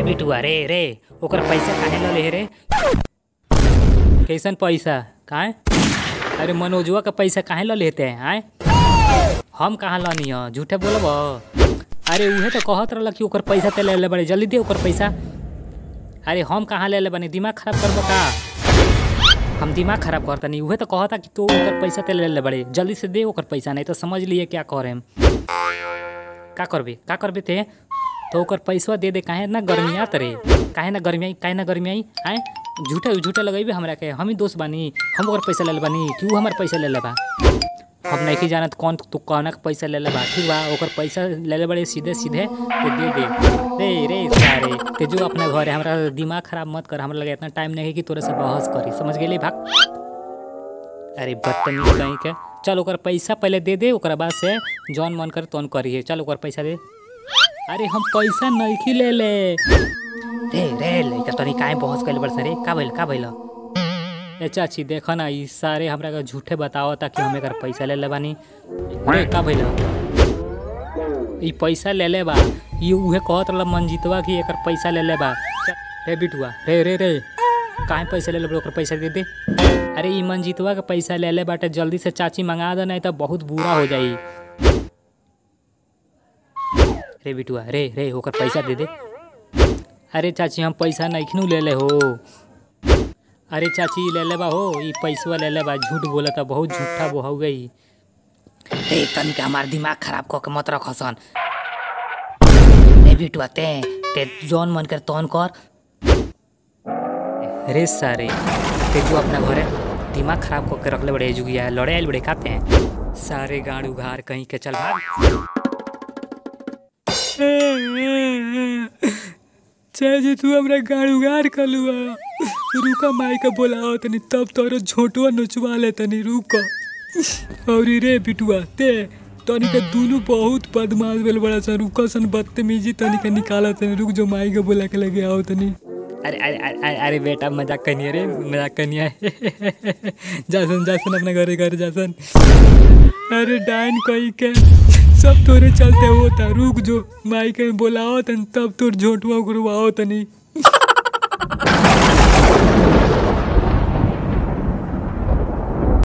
बिटुआ रे रे ओकर पैसा काहे ल ले रे कैसन पैसा काहे अरे मनोजवा का पैसा काहे ल लेते हैं आए हम कहाँ लनी ह झूठे बोलब अरे उहे तो कहत रहल कि ओकर पैसा ते ले ले बड़े जल्दी दे ओकर पैसा अरे हम कहाँ ले ले बने दिमाग खराब करबो का हम दिमाग खराब करता नहीं उहे तो कहता कि तू ओकर पैसा ते ले ले बड़े जल्दी से दे ओकर पैसा नहीं तो समझ लिए क्या करे हम का करबे का करबे ते तो ओकर पैसा दे दे काहे ना गर्मिया तरे काहे ना गर्मियाई काहे ना गर्मियाई आए झूठे झूठे लगेबे हमरा के हम ही दोस्त बानी हम ओकर पैसा ले ले बानी कि ऊ हमार पैसा ले ले बा हम नहीं जानत कौन तू कौन के पैसा ले ले बा ठीक बा ओकर पैसा ले ले बड़े सीधे सीधे तो दे दे रे रे सारे ते जो अपना घर है हमरा दिमाग खराब मत कर हमरा लगे इतना टाइम नहीं है कि तोरे से बहस करी समझ गेली भाग अरे बदतमीज कहीं के चल ओकर पैसा पहले दे दे ओकरा बाद से जौन मन करे तौन करिए चल ओकर पैसा दे अरे हम पैसा नहीं ले ले रे रे लइका तनी काहे बहस कइले बड़ रे का भइल का भइल ए चाची देख ना ई सारे हमरा के झूठे बतावता कि हम एकर पैसा ले ले बानी रे का भइल ई पैसा ले ले बा ई उहे कहत रहल मंजीतवा कि एकर पैसा ले ले बा च- रे बिटुआ रे रे रे काहे पैसा ले ले बा? ओकर पैसा दे दे अरे ई मंजीतवा के पैसा ले ले बाटे जल्दी से चाची मंगा दे नहीं तो बहुत बुरा हो जाई रे बिटुआ रे रे ओकर पैसा दे दे अरे चाची हम पैसा नहीं ले ले हो अरे चाची ले ले बा हो ई पैसवा ले ले बा झूठ बोलता बहुत झूठा वो हो गई रे तनिका हमार दिमाग खराब कऽ के मत रख हसन रे बिटुआ ते ते जौन मन कर तौन कर रे सारे ते जो अपना घरे दिमाग खराब कऽ के रखले बड़े जुगिया लड़े आइल बड़े खाते हैं सारे गाड़ उघार कहीं के चल भाग चाची तू हमरा गाड़ उगाड़ कर लुआ रुका माई का बोलाओ तनी तब तोरो झोटवा नचवा ले तनी रुक और रे बिटुआ ते तनी के दुनु बहुत बदमाश भेल बड़ा सन रुका सन बदतमीजी तनी के निकाला तनी रुक जो माई के बोला के लगे आओ तनी अरे अरे अरे अरे बेटा मजाक कनिए रे मजाक कनिए जासन जासन अपने घरे घर जासन अरे डाइन कही के सब तोरे चलते होता रुक जो माई के बोलाओ तनी तब तोर झोटवा गुरवाओ तनी